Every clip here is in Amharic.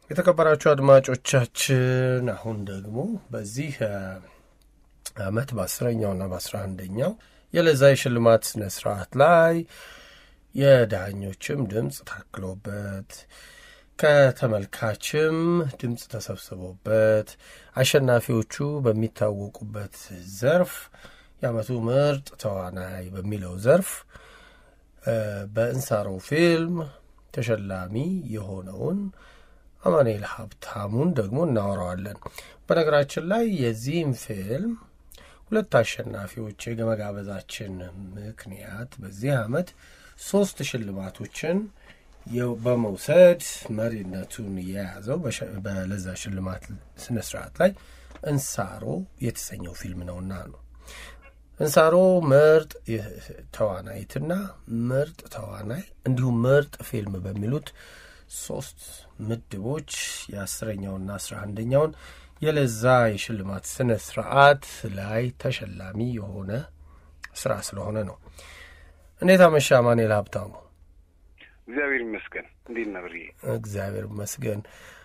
የተከበራችሁ አድማጮቻችን አሁን ደግሞ በዚህ ዓመት በአስረኛውና በአስራ አንደኛው የለዛ የሽልማት ስነ ስርዓት ላይ የዳኞችም ድምፅ ታክሎበት ከተመልካችም ድምፅ ተሰብስቦበት አሸናፊዎቹ በሚታወቁበት ዘርፍ የዓመቱ ምርጥ ተዋናይ በሚለው ዘርፍ በእንሳሮ ፊልም ተሸላሚ የሆነውን አማኑኤል ሀብታሙን ደግሞ እናወራዋለን። በነገራችን ላይ የዚህም ፊልም ሁለት አሸናፊዎች የመጋበዛችን ምክንያት በዚህ ዓመት ሶስት ሽልማቶችን በመውሰድ መሪነቱን የያዘው በለዛ ሽልማት ስነ ስርዓት ላይ እንሳሮ የተሰኘው ፊልም ነውና ነው። እንሳሮ ምርጥ ተዋናይትና ምርጥ ተዋናይ እንዲሁም ምርጥ ፊልም በሚሉት ሶስት ምድቦች የአስረኛውና አስራ አንደኛውን የለዛ የሽልማት ስነ ስርዓት ላይ ተሸላሚ የሆነ ስራ ስለሆነ ነው። እንዴት አመሻ አማኑኤል ሀብታሙ? እግዚአብሔር ይመስገን። እንዴት ነህ ብርዬ? እግዚአብሔር ይመስገን።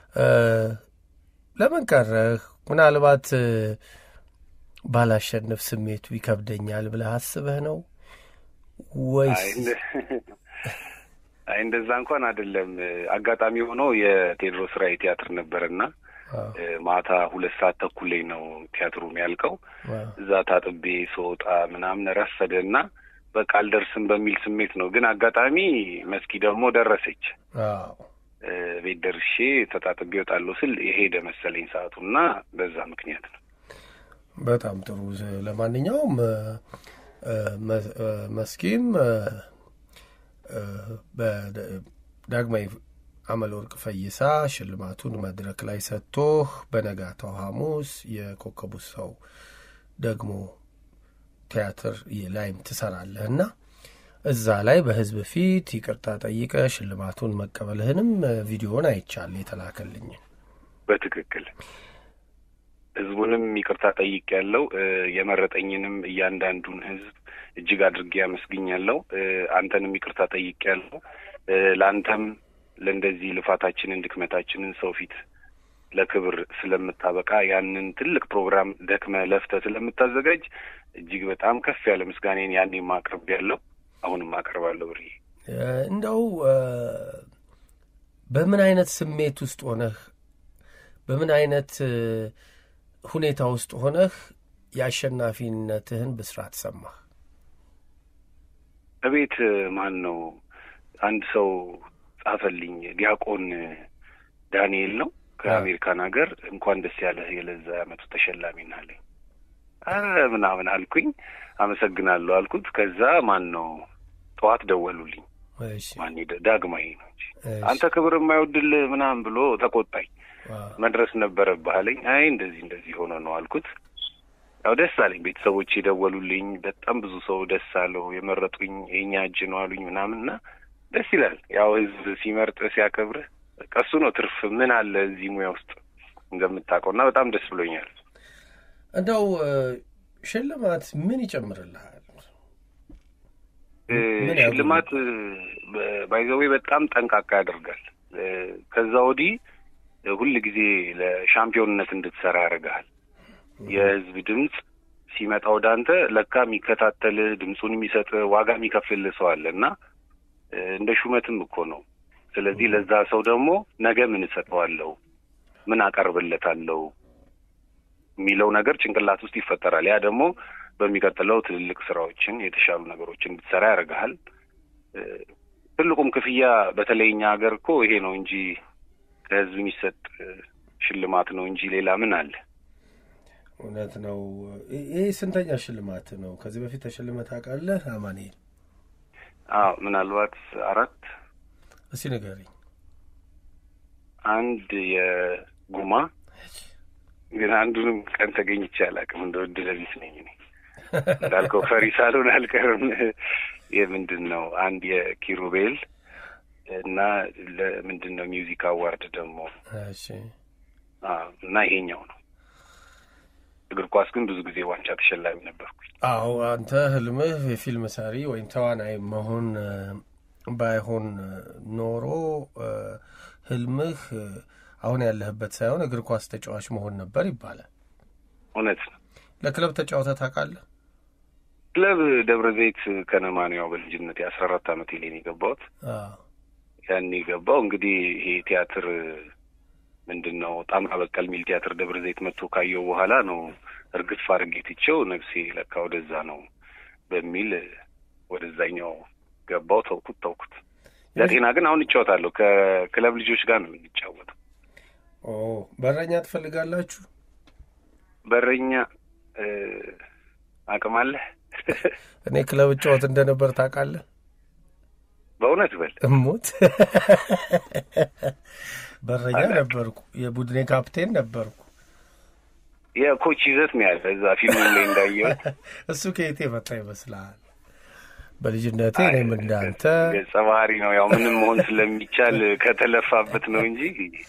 ለምን ቀረህ? ምናልባት ባላሸንፍ ስሜቱ ይከብደኛል ብለህ አስበህ ነው ወይስ? አይ እንደዛ እንኳን አይደለም። አጋጣሚ ሆኖ የቴዎድሮስ ራዕይ ቲያትር ነበርና ማታ ሁለት ሰዓት ተኩል ላይ ነው ቲያትሩ የሚያልቀው። እዛ ታጥቤ ስወጣ ምናምን ረፈደ እና በቃ አልደርስም በሚል ስሜት ነው። ግን አጋጣሚ መስኪ ደግሞ ደረሰች። ቤት ደርሼ ተጣጥቤ እወጣለሁ ስል የሄደ መሰለኝ ሰዓቱ እና በዛ ምክንያት ነው። በጣም ጥሩ። ለማንኛውም መስኪም በዳግማዊ አመለ ወርቅ ፈይሳ ሽልማቱን መድረክ ላይ ሰጥቶህ በነጋታው ሐሙስ የኮከቡ ሰው ደግሞ ቲያትር ላይም ትሰራለህ እና እዛ ላይ በህዝብ ፊት ይቅርታ ጠይቀ ሽልማቱን መቀበልህንም ቪዲዮን አይቻል የተላከልኝን። በትክክል ህዝቡንም ይቅርታ ጠይቅ ያለው የመረጠኝንም እያንዳንዱን ህዝብ እጅግ አድርጌ አመስግኛለሁ። አንተንም ይቅርታ ጠይቅ ያለው ለአንተም ለእንደዚህ ልፋታችንን ድክመታችንን ሰው ፊት ለክብር ስለምታበቃ ያንን ትልቅ ፕሮግራም ደክመ ለፍተ ስለምታዘጋጅ እጅግ በጣም ከፍ ያለ ምስጋኔን ያኔ ማቅረብ ያለው አሁንም አቀርባለሁ። ብሬ እንደው በምን አይነት ስሜት ውስጥ ሆነህ በምን አይነት ሁኔታ ውስጥ ሆነህ የአሸናፊነትህን ብስራት ሰማህ? እቤት ማን ነው አንድ ሰው ጻፈልኝ። ዲያቆን ዳንኤል ነው ከአሜሪካን ሀገር እንኳን ደስ ያለህ የለዛ ዓመቱ ተሸላሚ ናለኝ። አረ ምናምን አልኩኝ። አመሰግናለሁ አልኩት። ከዛ ማን ነው ጠዋት ደወሉልኝ። ማን ዳግማዊ ነው እንጂ አንተ ክብር የማይወድል ምናምን ብሎ ተቆጣኝ። መድረስ ነበረብህ አለኝ። አይ እንደዚህ እንደዚህ ሆነ ነው አልኩት። ያው ደስ አለኝ። ቤተሰቦች የደወሉልኝ በጣም ብዙ ሰው ደስ አለው። የመረጡኝ የኛ እጅ ነው አሉኝ ምናምን እና ደስ ይላል። ያው ህዝብ ሲመርጥ ሲያከብርህ ቀሱ ነው ትርፍ ምን አለ እዚህ ሙያ ውስጥ እንደምታውቀው እና በጣም ደስ ብሎኛል። እንደው ሽልማት ምን ይጨምርልሃል? ሽልማት ባይዘዌ በጣም ጠንቃቃ ያደርጋል። ከዛ ወዲህ ሁል ጊዜ ለሻምፒዮንነት እንድትሰራ ያደርግሃል። የህዝብ ድምፅ ሲመጣ ወደ አንተ ለካ የሚከታተልህ ድምፁን የሚሰጥ ዋጋ የሚከፍልልህ ሰው አለ እና እንደ ሹመትም እኮ ነው። ስለዚህ ለዛ ሰው ደግሞ ነገ ምን እሰጠዋለሁ፣ ምን አቀርብለታለሁ የሚለው ነገር ጭንቅላት ውስጥ ይፈጠራል። ያ ደግሞ በሚቀጥለው ትልልቅ ስራዎችን የተሻሉ ነገሮችን እንድትሰራ ያደርግሃል። ትልቁም ክፍያ በተለይ እኛ ሀገር እኮ ይሄ ነው እንጂ ከህዝብ የሚሰጥ ሽልማት ነው እንጂ ሌላ ምን አለ? እውነት ነው። ይህ ስንተኛ ሽልማት ነው? ከዚህ በፊት ተሸልመህ ታውቃለህ አማኑኤል? አዎ ምናልባት አራት። እስቲ ንገረኝ። አንድ የጉማ ግን አንዱንም ቀን ተገኝቼ አላውቅም። እንደ ዕድለ ቢስ ነኝ እኔ እንዳልከው ፈሪ ሳልሆን አልቀርም። የምንድን ነው አንድ የኪሩቤል እና ለምንድን ነው ሚውዚክ አዋርድ ደግሞ እና ይሄኛው ነው። እግር ኳስ ግን ብዙ ጊዜ ዋንጫ ተሸላሚ ነበርኩኝ። አዎ አንተ ህልምህ የፊልም ሰሪ ወይም ተዋናይ መሆን ባይሆን ኖሮ ህልምህ አሁን ያለህበት ሳይሆን እግር ኳስ ተጫዋች መሆን ነበር ይባላል። እውነት ነው። ለክለብ ተጫውተህ ታውቃለህ? ክለብ ደብረ ዘይት ከነማ ነው። ያው በልጅነት የአስራ አራት አመት ሌን የገባሁት ያን የገባው እንግዲህ ይሄ ቲያትር ምንድን ነው ጣምራ በቀል የሚል ቲያትር ደብረ ዘይት መጥቶ ካየው በኋላ ነው እርግፍ አድርጌ ትቼው ነፍሴ ለካ ወደዛ ነው በሚል ወደዛኛው ገባው። ተውኩት ተውኩት። ለጤና ግን አሁን እጫወታለሁ። ከክለብ ልጆች ጋር ነው የምንጫወተው። በረኛ ትፈልጋላችሁ? በረኛ አቅም አለህ? እኔ ክለብ እጫወት እንደነበር ታውቃለህ? በእውነት በል እሞት በረኛ ነበርኩ። የቡድኔ ካፕቴን ነበርኩ። የኮች ይዘት ነው ያለ እዛ ፊልም ላይ እንዳየው። እሱ ከየት የመጣ ይመስልሃል? በልጅነቴ እኔም እንዳንተ ገጸ ባህሪ ነው። ያው ምንም መሆን ስለሚቻል ከተለፋበት ነው እንጂ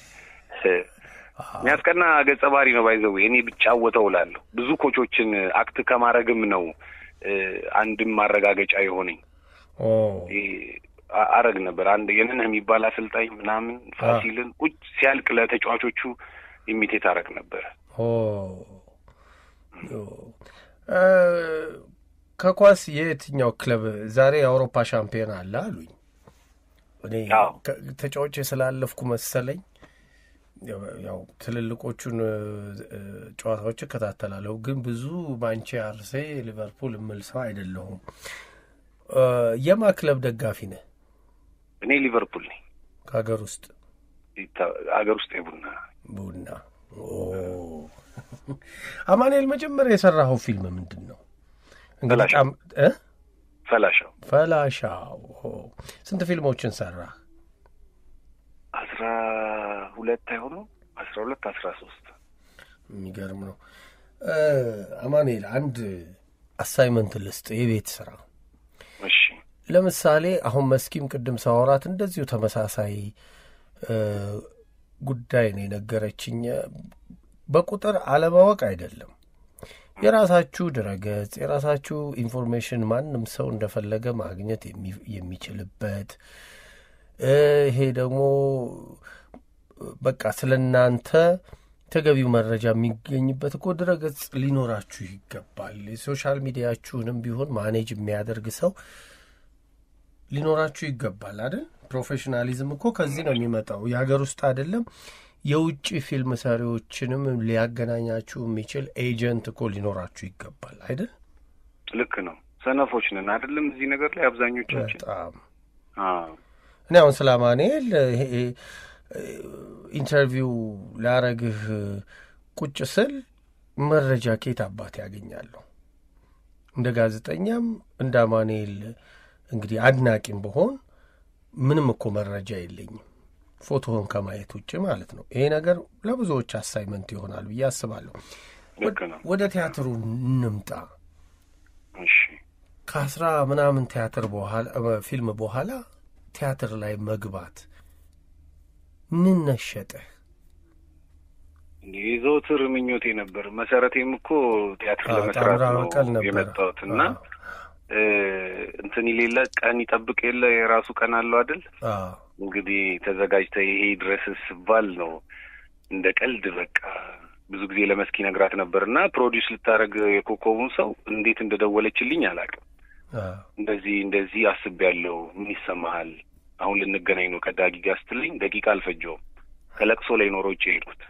የሚያስቀና ገጸ ባህሪ ነው። ባይዘው እኔ ብጫወተው እላለሁ። ብዙ ኮቾችን አክት ከማድረግም ነው አንድም ማረጋገጫ የሆነኝ አረግ ነበር። አንድ የነነህ የሚባል አሰልጣኝ ምናምን ፋሲልን ቁጭ ሲያልቅ ለተጫዋቾቹ ኢሚቴት አረግ ነበር። ከኳስ የየትኛው ክለብ ዛሬ የአውሮፓ ሻምፒዮን አለ አሉኝ። እኔ ተጫዋች ስላለፍኩ መሰለኝ ያው ትልልቆቹን ጨዋታዎች እከታተላለሁ፣ ግን ብዙ ማንቼ፣ አርሴ፣ ሊቨርፑል የምል ሰው አይደለሁም። የማ ክለብ ደጋፊ ነህ? እኔ ሊቨርፑል ነኝ። ከሀገር ውስጥ ሀገር ውስጥ የቡና ቡና። አማኑኤል፣ መጀመሪያ የሰራኸው ፊልም ምንድን ነው? እንግዲህ ፈላሻው ፈላሻው። ስንት ፊልሞችን ሰራህ? አስራ ሁለት አይሆነው አስራ ሁለት አስራ ሶስት የሚገርም ነው። አማኑኤል አንድ አሳይመንት ልስጥ፣ የቤት ስራ። እሺ ለምሳሌ አሁን መስኪም ቅድም ሳወራት እንደዚሁ ተመሳሳይ ጉዳይ ነው የነገረችኝ። በቁጥር አለማወቅ አይደለም። የራሳችሁ ድረገጽ፣ የራሳችሁ ኢንፎርሜሽን ማንም ሰው እንደፈለገ ማግኘት የሚችልበት ይሄ ደግሞ በቃ ስለ እናንተ ተገቢው መረጃ የሚገኝበት እኮ ድረገጽ ሊኖራችሁ ይገባል። የሶሻል ሚዲያችሁንም ቢሆን ማኔጅ የሚያደርግ ሰው ሊኖራችሁ ይገባል አይደል? ፕሮፌሽናሊዝም እኮ ከዚህ ነው የሚመጣው። የሀገር ውስጥ አይደለም የውጭ ፊልም ሰሪዎችንም ሊያገናኛችሁ የሚችል ኤጀንት እኮ ሊኖራችሁ ይገባል አይደል? ልክ ነው። ሰነፎች ነን አይደለም? እዚህ ነገር ላይ አብዛኞቻችን በጣም እኔ አሁን ስለ አማኑኤል ኢንተርቪው ላረግህ ቁጭ ስል መረጃ ከየት አባት ያገኛለሁ? እንደ ጋዜጠኛም እንደ አማኑኤል እንግዲህ አድናቂም በሆን ምንም እኮ መረጃ የለኝም ፎቶውን ከማየት ውጭ ማለት ነው። ይሄ ነገር ለብዙዎች አሳይመንት ይሆናል ብዬ አስባለሁ። ወደ ቲያትሩ እንምጣ። ከአስራ ምናምን ቲያትር በኋላ ፊልም በኋላ ቲያትር ላይ መግባት ምን ነሸጠህ? የዘወትር ምኞቴ ነበር። መሰረቴም እኮ ቲያትር ለመስራት ነው የመጣሁት እና እንትን የሌለ ቀን ይጠብቅ የለ የራሱ ቀን አለው አይደል? እንግዲህ ተዘጋጅተህ ይሄ ድረስ ስባል ነው እንደ ቀልድ በቃ ብዙ ጊዜ ለመስኪ ነግራት ነበር እና ፕሮዲውስ ልታደርግ የኮከቡን ሰው እንዴት እንደደወለችልኝ አላውቅም። እንደዚህ እንደዚህ አስቤያለሁ፣ ምን ይሰማሃል? አሁን ልንገናኝ ነው ከዳጊ ጋር ስትልኝ ደቂቃ አልፈጀውም። ከለቅሶ ላይ ኖሮ ውጭ የሄድኩት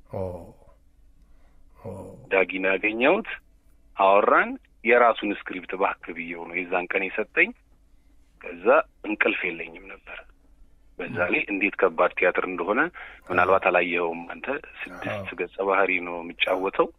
ዳጊን ያገኘሁት አወራን። የራሱን ስክሪፕት እባክህ ብዬው ነው የዛን ቀን የሰጠኝ። ከዛ እንቅልፍ የለኝም ነበር። በዛ ላይ እንዴት ከባድ ቲያትር እንደሆነ ምናልባት አላየኸውም አንተ። ስድስት ገጸ ባህሪ ነው የምጫወተው።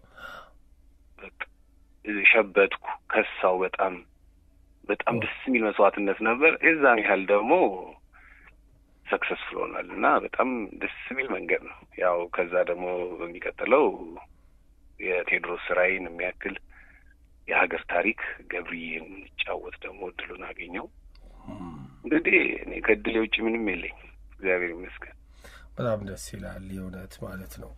ሸበትኩ፣ ከሳው። በጣም በጣም ደስ የሚል መስዋዕትነት ነበር። የዛን ያህል ደግሞ ሰክሰስፉል ሆናል እና በጣም ደስ የሚል መንገድ ነው። ያው ከዛ ደግሞ በሚቀጥለው የቴዎድሮስ ስራይን የሚያክል የሀገር ታሪክ ገብርዬን እንጫወት ደግሞ እድሉን አገኘው። እንግዲህ እኔ ከእድሌ ውጭ ምንም የለኝ፣ እግዚአብሔር ይመስገን። በጣም ደስ ይላል የእውነት ማለት ነው።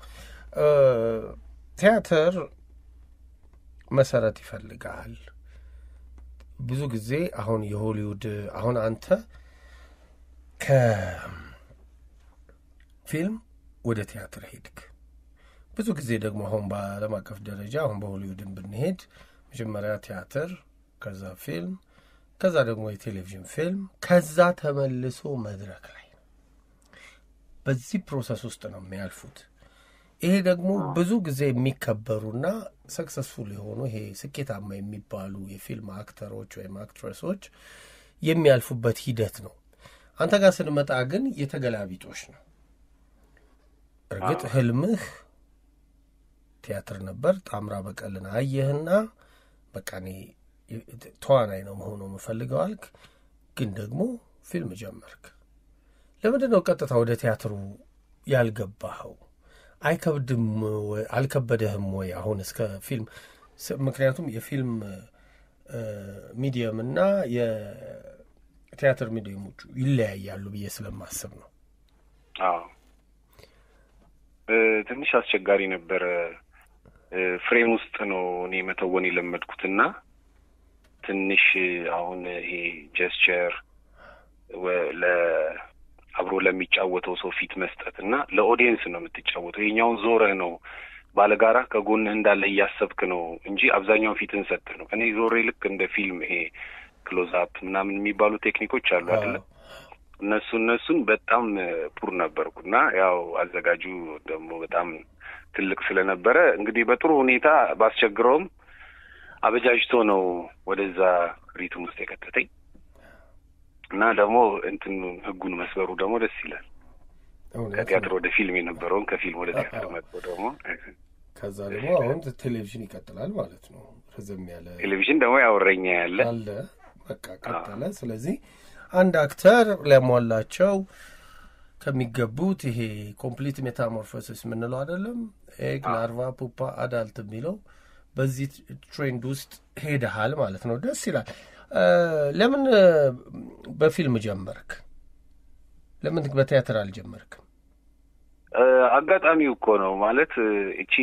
ቲያትር መሰረት ይፈልጋል። ብዙ ጊዜ አሁን የሆሊውድ አሁን አንተ ከፊልም ወደ ቲያትር ሄድክ። ብዙ ጊዜ ደግሞ አሁን በዓለም አቀፍ ደረጃ አሁን በሆሊውድን ብንሄድ መጀመሪያ ቲያትር፣ ከዛ ፊልም፣ ከዛ ደግሞ የቴሌቪዥን ፊልም፣ ከዛ ተመልሶ መድረክ ላይ ነው። በዚህ ፕሮሰስ ውስጥ ነው የሚያልፉት። ይሄ ደግሞ ብዙ ጊዜ የሚከበሩና ሰክሰስፉል የሆኑ ይሄ ስኬታማ የሚባሉ የፊልም አክተሮች ወይም አክትረሶች የሚያልፉበት ሂደት ነው። አንተ ጋር ስንመጣ ግን የተገላቢጦሽ ነው። እርግጥ ህልምህ ቲያትር ነበር። ጣምራ በቀልን አየህና በቃ እኔ ተዋናይ ነው መሆኑ የምፈልገው አልክ። ግን ደግሞ ፊልም ጀመርክ። ለምንድን ነው ቀጥታ ወደ ቲያትሩ ያልገባኸው? አይከብድም ወይ? አልከበደህም ወይ? አሁን እስከ ፊልም ምክንያቱም የፊልም ሚዲየም እና የቲያትር ሚዲየሞቹ ይለያያሉ ብዬ ስለማስብ ነው። አዎ ትንሽ አስቸጋሪ ነበረ። ፍሬም ውስጥ ነው እኔ መተወን የለመድኩትና ትንሽ አሁን ይሄ ጀስቸር አብሮ ለሚጫወተው ሰው ፊት መስጠት እና ለኦዲየንስ ነው የምትጫወተው። ይሄኛውን ዞረህ ነው ባለጋራ ከጎንህ እንዳለ እያሰብክ ነው እንጂ አብዛኛውን ፊትን ሰጥህ ነው። እኔ ዞሬ ልክ እንደ ፊልም ይሄ ክሎዝ አፕ ምናምን የሚባሉ ቴክኒኮች አሉ አይደለ? እነሱ እነሱን በጣም ፑር ነበርኩ እና ያው አዘጋጁ ደግሞ በጣም ትልቅ ስለነበረ እንግዲህ በጥሩ ሁኔታ ባስቸግረውም አበጃጅቶ ነው ወደዛ ሪትም ውስጥ የከተተኝ እና ደግሞ እንትን ህጉን መስበሩ ደግሞ ደስ ይላል። ከቲያትር ወደ ፊልም የነበረውን ከፊልም ወደ ቲያትር መጥቶ ደግሞ ከዛ ደግሞ አሁን ቴሌቪዥን ይቀጥላል ማለት ነው። ረዘም ያለ ቴሌቪዥን ደግሞ ያወረኛ ያለ አለ በቃ ቀጠለ። ስለዚህ አንድ አክተር ሊያሟላቸው ከሚገቡት ይሄ ኮምፕሊት ሜታሞርፎሲስ የምንለው አይደለም ኤግ፣ ላርቫ፣ ፑፓ፣ አዳልት የሚለው በዚህ ትሬንድ ውስጥ ሄደሃል ማለት ነው። ደስ ይላል። ለምን በፊልም ጀመርክ? ለምን በቲያትር አልጀመርክም? አጋጣሚው እኮ ነው ማለት እቺ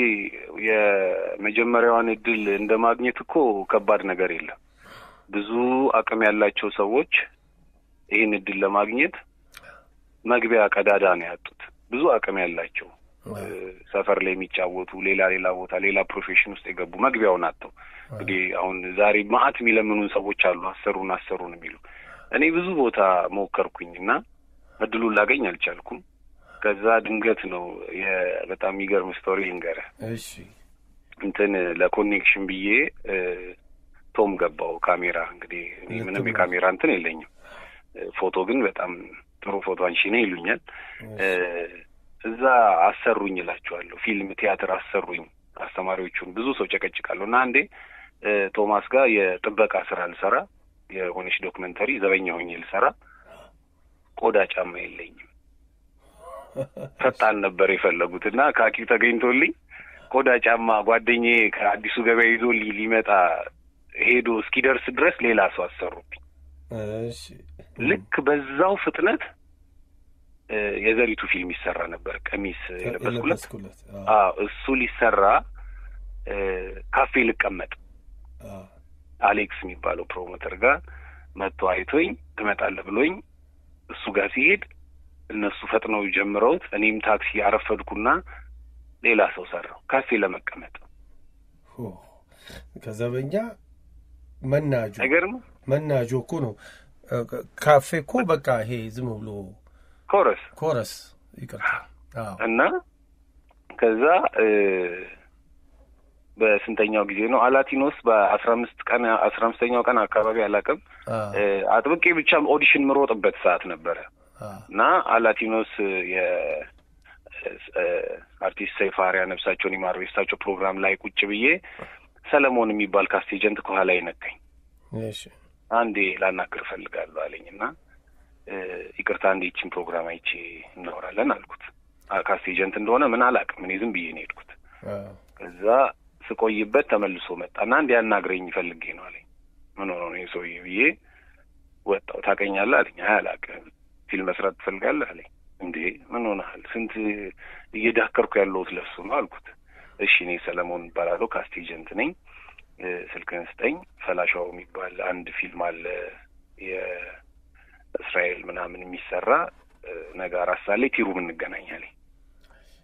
የመጀመሪያዋን እድል እንደ ማግኘት እኮ ከባድ ነገር የለም። ብዙ አቅም ያላቸው ሰዎች ይህን እድል ለማግኘት መግቢያ ቀዳዳ ነው ያጡት። ብዙ አቅም ያላቸው ሰፈር ላይ የሚጫወቱ ሌላ ሌላ ቦታ ሌላ ፕሮፌሽን ውስጥ የገቡ መግቢያውን አጥተው እንግዲህ አሁን ዛሬ ማአት የሚለምኑን ሰዎች አሉ፣ አሰሩን አሰሩን የሚሉ እኔ ብዙ ቦታ ሞከርኩኝ እና እድሉን ላገኝ አልቻልኩም። ከዛ ድንገት ነው በጣም የሚገርም ስቶሪ ልንገርህ። እሺ እንትን ለኮኔክሽን ብዬ ቶም ገባው ካሜራ እንግዲህ እኔ ምንም የካሜራ እንትን የለኝም። ፎቶ ግን በጣም ጥሩ ፎቶ አንሺ ነህ ይሉኛል። እዛ አሰሩኝ እላችኋለሁ። ፊልም ቲያትር አሰሩኝ። አስተማሪዎቹን ብዙ ሰው ጨቀጭቃለሁ እና አንዴ ቶማስ ጋር የጥበቃ ስራ ልሰራ የሆነች ዶክመንተሪ ዘበኛ ሆኜ ልሰራ ቆዳ ጫማ የለኝም። ፈጣን ነበር የፈለጉት እና ካኪው ተገኝቶልኝ ቆዳ ጫማ ጓደኛዬ ከአዲሱ ገበያ ይዞ ሊመጣ ሄዶ እስኪደርስ ድረስ ሌላ ሰው አሰሩብኝ። ልክ በዛው ፍጥነት የዘሪቱ ፊልም ይሰራ ነበር። ቀሚስ የለበስኩለት እሱ ሊሰራ ካፌ ልቀመጥ አሌክስ የሚባለው ፕሮሞተር ጋር መጥቶ አይቶኝ ትመጣለህ ብሎኝ እሱ ጋር ሲሄድ እነሱ ፈጥነው ጀምረውት እኔም ታክሲ አረፈድኩና ሌላ ሰው ሰራው ካፌ ለመቀመጥ ከዘበኛ መናጆ አይገርም መናጆ እኮ ነው። ካፌ እኮ በቃ ይሄ ዝም ብሎ ኮረስ ኮረስ ይቅርታ እና ከዛ በስንተኛው ጊዜ ነው አላቲኖስ በአስራ አምስት ቀን አስራ አምስተኛው ቀን አካባቢ አላውቅም አጥብቄ ብቻ ኦዲሽን ምሮጥበት ሰዓት ነበረ እና አላቲኖስ የአርቲስት ሰይፈ አርአያ ነፍሳቸውን ይማር የእሳቸው ፕሮግራም ላይ ቁጭ ብዬ ሰለሞን የሚባል ካስት ኤጀንት ከኋላ ይነካኝ አንዴ ላናግር እፈልጋለሁ አለኝ እና ይቅርታ አንዴ ይችን ፕሮግራም አይቼ እናወራለን አልኩት። ካስት ኤጀንት እንደሆነ ምን አላውቅም እኔ ዝም ብዬ ነው የሄድኩት። ከዛ ስቆይበት ተመልሶ መጣና አንድ ያናግረኝ ፈልጌ ነው አለኝ። ምን ሆኖ ነው ሰውዬ ብዬ ወጣው። ታውቀኛለህ አለኝ። አይ አላውቅም። ፊልም መስራት ትፈልጋለህ አለኝ። እንዴ ምን ሆነሃል? ስንት እየዳከርኩ ያለሁት ለሱ ነው አልኩት። እሺ እኔ ሰለሞን እባላለሁ ካስት ኤጀንት ነኝ። ስልክህን ስጠኝ። ፈላሻው የሚባል አንድ ፊልም አለ የእስራኤል ምናምን የሚሰራ ነገ አራት ሰዓት ላይ ቲሩም እንገናኛለን።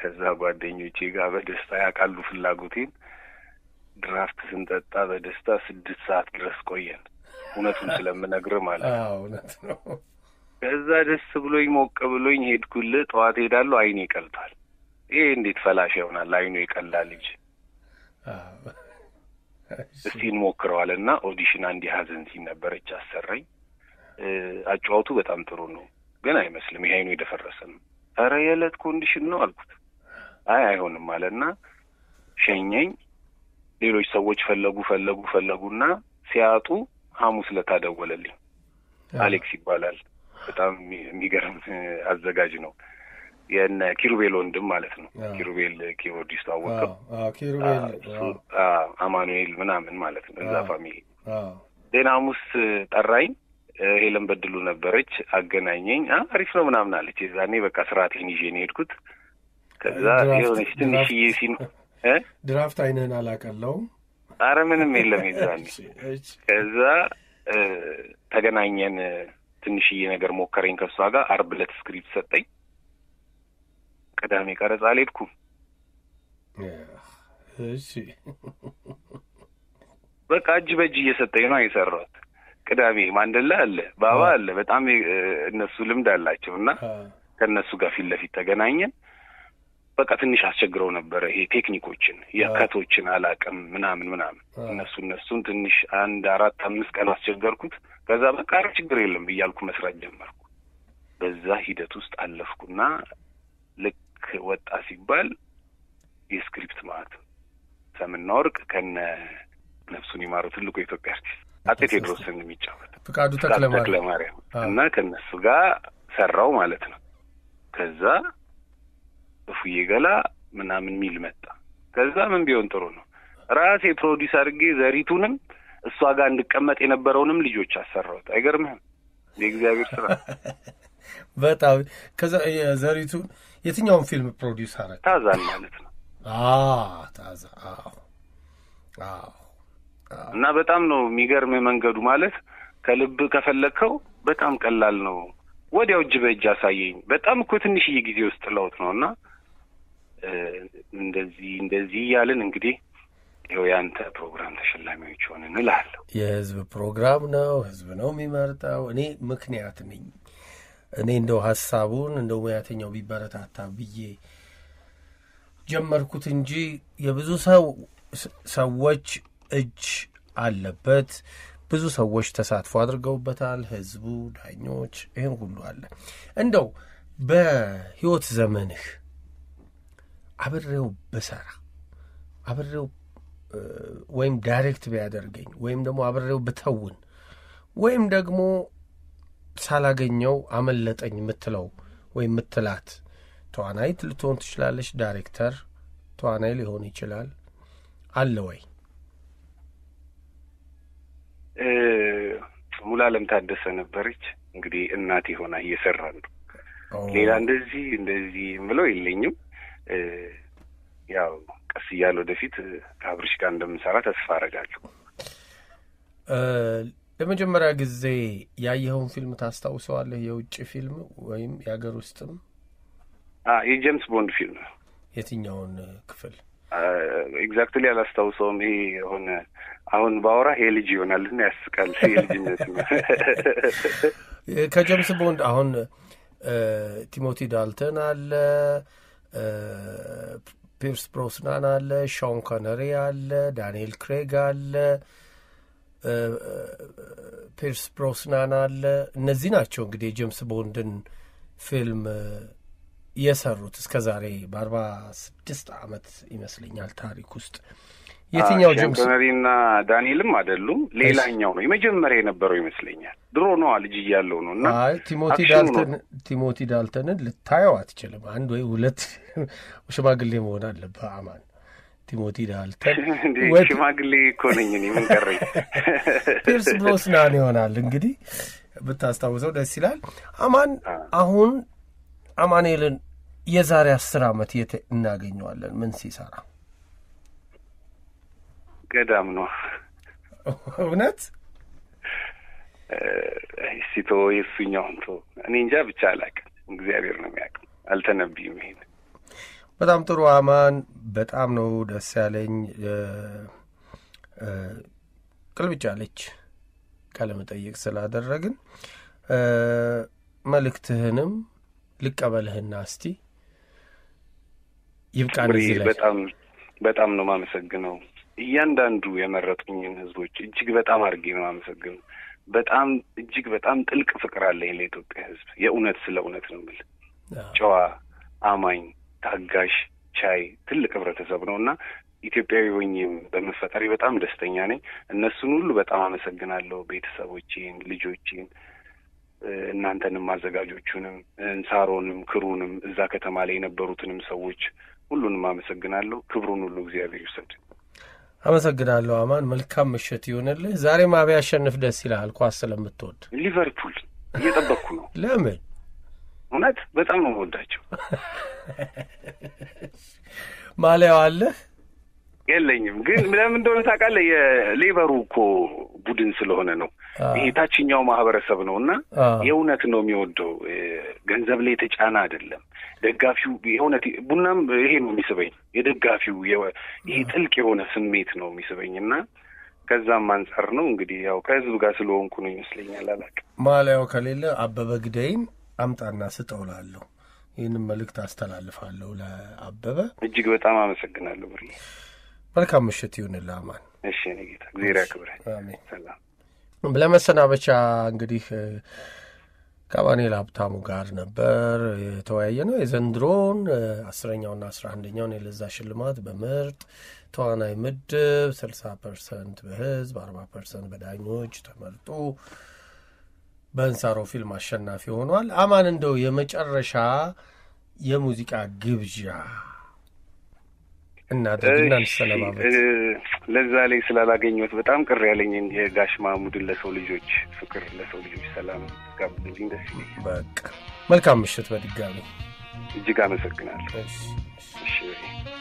ከዛ ጓደኞቼ ጋር በደስታ ያውቃሉ ፍላጎቴን። ድራፍት ስንጠጣ በደስታ ስድስት ሰዓት ድረስ ቆየን። እውነቱን ስለምነግር ማለት ነው። እውነት ነው። ከዛ ደስ ብሎኝ ሞቅ ብሎኝ ሄድኩልህ። ጠዋት ሄዳለሁ፣ አይኔ ቀልቷል። ይሄ እንዴት ፈላሻ ይሆናል? አይኑ የቀላ ልጅ እስቲ እንሞክረዋል እና ኦዲሽን አንድ ሀዘን ሲን ነበረች አሰራኝ። አጫዋቱ በጣም ጥሩ ነው ግን አይመስልም፣ ይሄ አይኑ የደፈረሰ ነው። ኧረ የዕለት ኮንዲሽን ነው አልኩት። አይ አይሆንም አለና ሸኘኝ። ሌሎች ሰዎች ፈለጉ ፈለጉ ፈለጉና ሲያጡ ሐሙስ ዕለት ደወለልኝ። አሌክስ ይባላል። በጣም የሚገርም አዘጋጅ ነው። የነ ኪሩቤል ወንድም ማለት ነው። ኪሩቤል ኪቦርዲስቱ አወቀው፣ አማኑኤል ምናምን ማለት ነው። እዛ ፋሚሊ ዜና ሐሙስ ጠራኝ። ሄለን በድሉ ነበረች፣ አገናኘኝ። አሪፍ ነው ምናምን አለች። የዛኔ በቃ ስርዓቴን ይዤ ነው የሄድኩት። ከዛ የሆነች ትንሽዬ ሲን ድራፍት አይንህን አላቀለውም። አረ ምንም የለም የዛኔ። ከዛ ተገናኘን። ትንሽዬ ነገር ሞከረኝ ከእሷ ጋር። አርብ ዕለት ስክሪፕት ሰጠኝ። ቅዳሜ ቀረጻ አልሄድኩም። እሺ በቃ እጅ በእጅ እየሰጠኝ ነው የሰራሁት። ቅዳሜ ማንደላ አለ፣ ባባ አለ። በጣም እነሱ ልምድ አላቸው እና ከእነሱ ጋር ፊት ለፊት ተገናኘን። በቃ ትንሽ አስቸግረው ነበረ። ይሄ ቴክኒኮችን የከቶችን አላቅም ምናምን ምናምን እነሱ እነሱን ትንሽ አንድ አራት አምስት ቀን አስቸገርኩት። ከዛ በቃ ኧረ ችግር የለም ብያልኩ መስራት ጀመርኩ። በዛ ሂደት ውስጥ አለፍኩና ልክ ወጣ ሲባል የስክሪፕት ማለት ሰምና ወርቅ ከነ ነፍሱን ይማረው ትልቁ የኢትዮጵያ አርቲስት አጤ ቴዎድሮስን የሚጫወት ፍቃዱ ተክለማርያም እና ከእነሱ ጋር ሰራው ማለት ነው። ከዛ እፉዬ ገላ ምናምን ሚል መጣ። ከዛ ምን ቢሆን ጥሩ ነው ራሴ ፕሮዲስ አድርጌ ዘሪቱንም እሷ ጋር እንድቀመጥ የነበረውንም ልጆች አሰራሁት። አይገርምህም? የእግዚአብሔር ስራ በጣም ከዛ ዘሪቱን የትኛውን ፊልም ፕሮዲውስ አረግ? ታዛን ማለት ነው። ታዛ እና በጣም ነው የሚገርም መንገዱ ማለት ከልብ ከፈለግከው በጣም ቀላል ነው። ወዲያው እጅ በእጅ አሳየኝ። በጣም እኮ ትንሽዬ ጊዜ ውስጥ ለውጥ ነው እና እንደዚህ እንደዚህ እያልን እንግዲህ ይኸው የአንተ ፕሮግራም ተሸላሚዎች ሆንን እላለሁ። የህዝብ ፕሮግራም ነው፣ ህዝብ ነው የሚመርጠው። እኔ ምክንያት ነኝ። እኔ እንደው ሀሳቡን እንደው ሙያተኛው ቢበረታታ ብዬ ጀመርኩት እንጂ የብዙ ሰው ሰዎች እጅ አለበት። ብዙ ሰዎች ተሳትፎ አድርገውበታል። ህዝቡ፣ ዳኞች፣ ይህን ሁሉ አለ። እንደው በህይወት ዘመንህ አብሬው ብሰራ አብሬው ወይም ዳይሬክት ቢያደርገኝ ወይም ደግሞ አብሬው ብተውን ወይም ደግሞ ሳላገኘው አመለጠኝ የምትለው ወይም የምትላት ተዋናይት ልትሆን ትችላለች። ዳይሬክተር ተዋናይ ሊሆን ይችላል። አለ ወይ? ሙሉዓለም ታደሰ ነበረች። እንግዲህ እናቴ ሆና እየሰራ ነው። ሌላ እንደዚህ እንደዚህ የምለው የለኝም። ያው ቀስ እያለ ወደፊት ከአብርሽ ጋር እንደምንሰራ ተስፋ አረጋለሁ። ለመጀመሪያ ጊዜ ያየኸውን ፊልም ታስታውሰዋለህ? የውጭ ፊልም ወይም የሀገር ውስጥም? የጄምስ ቦንድ ፊልም ነው። የትኛውን ክፍል? ኤግዛክትሊ አላስታውሰውም። ይሄ የሆነ አሁን ባወራ ይሄ ልጅ ይሆናል እና ያስቃል። የልጅነት ከጄምስ ቦንድ አሁን ቲሞቲ ዳልተን አለ፣ ፒርስ ብሮስናን አለ፣ ሾን ኮነሪ አለ፣ ዳንኤል ክሬግ አለ፣ ፒርስ ብሮስናን አለ። እነዚህ ናቸው እንግዲህ የጄምስ ቦንድን ፊልም የሰሩት እስከ ዛሬ በአርባ ስድስት ዓመት ይመስለኛል ታሪክ ውስጥ የትኛው ጄምስ ኮነሪና ዳንኤልም አይደሉም። ሌላኛው ነው የመጀመሪያ የነበረው ይመስለኛል። ድሮ ነዋ ልጅ እያለው ነው እና አይ ቲሞቲ ዳልተን ቲሞቲ ዳልተንን ልታየው አትችልም። አንድ ወይ ሁለት ሽማግሌ መሆን አለብህ አማን። ቲሞቲ ዳልተን ሽማግሌ እኮ ነኝ እኔ ምን ቀረኝ። ፒርስ ብሮስናን ይሆናል እንግዲህ ብታስታውሰው ደስ ይላል። አማን አሁን አማኑኤልን የዛሬ አስር ዓመት የት እናገኘዋለን? ምን ሲሰራ? ገዳም ነው እውነት ሲቶ የእሱኛውን ቶ እኔ እንጃ ብቻ አላውቅም። እግዚአብሔር ነው የሚያውቅም። አልተነብይም። ይሄን በጣም ጥሩ አማን፣ በጣም ነው ደስ ያለኝ። ቅልብጭ ያለች ቃለ መጠይቅ ስላደረግን መልእክትህንም ልቀበልህና እስቲ ይብቃን። እዚህ ላይ በጣም በጣም ነው የማመሰግነው። እያንዳንዱ የመረጡኝን ህዝቦች እጅግ በጣም አድርጌ ነው የማመሰግነው። በጣም እጅግ በጣም ጥልቅ ፍቅር አለኝ ለኢትዮጵያ ህዝብ። የእውነት ስለ እውነት ነው የምልህ። ጨዋ፣ አማኝ፣ ታጋሽ፣ ቻይ ትልቅ ህብረተሰብ ነው እና ኢትዮጵያዊ ሆኜም በመፈጠሪ በጣም ደስተኛ ነኝ። እነሱን ሁሉ በጣም አመሰግናለሁ። ቤተሰቦቼን፣ ልጆቼን፣ እናንተንም፣ አዘጋጆቹንም፣ እንሳሮንም፣ ክሩንም እዛ ከተማ ላይ የነበሩትንም ሰዎች ሁሉንም አመሰግናለሁ። ክብሩን ሁሉ እግዚአብሔር ይውሰድ። አመሰግናለሁ አማን። መልካም ምሽት ይሆንልህ። ዛሬ ማቢ ያሸንፍ ደስ ይልሃል ኳስ ስለምትወድ። ሊቨርፑል እየጠበቅኩ ነው። ለምን? እውነት በጣም ነው የምወዳቸው። ማሊያው አለህ? የለኝም፣ ግን ለምን እንደሆነ ታውቃለህ? የሌበሩ እኮ ቡድን ስለሆነ ነው። ይሄ ታችኛው ማህበረሰብ ነው እና የእውነት ነው የሚወደው። ገንዘብ ላይ የተጫነ አይደለም። ደጋፊው የእውነት ቡናም ይሄ ነው የሚስበኝ። የደጋፊው ይሄ ጥልቅ የሆነ ስሜት ነው የሚስበኝ እና ከዛም አንጻር ነው እንግዲህ ያው ከህዝብ ጋር ስለሆንኩ ነው ይመስለኛል። አላውቅም። ማሊያው ከሌለ አበበ ግዳይን አምጣና ስጠውላለሁ። ይህንም መልእክት አስተላልፋለሁ ለአበበ። እጅግ በጣም አመሰግናለሁ ብር መልካም ምሽት ይሁንልህ አማን። እሺ እኔ ጌታ እግዚአብሔር ያክብረህ። አሜን። ሰላም። ለመሰናበቻ እንግዲህ ከአማኑኤል ሀብታሙ ጋር ነበር የተወያየ ነው። የዘንድሮን አስረኛውና አስራ አንደኛውን የለዛ ሽልማት በምርጥ ተዋናይ ምድብ ስልሳ ፐርሰንት በህዝብ አርባ ፐርሰንት በዳኞች ተመርጦ በእንሳሮ ፊልም አሸናፊ ሆኗል። አማን እንደው የመጨረሻ የሙዚቃ ግብዣ እናድርግና እንሰነባበት። ለዛ ላይ ስላላገኘሁት በጣም ቅር ያለኝን የጋሽ ማሙድን ለሰው ልጆች ፍቅር፣ ለሰው ልጆች ሰላም ጋብዝልኝ ደስ ይለኛል። በቃ መልካም ምሽት በድጋሚ እጅግ አመሰግናለሁ። እሺ። እሺ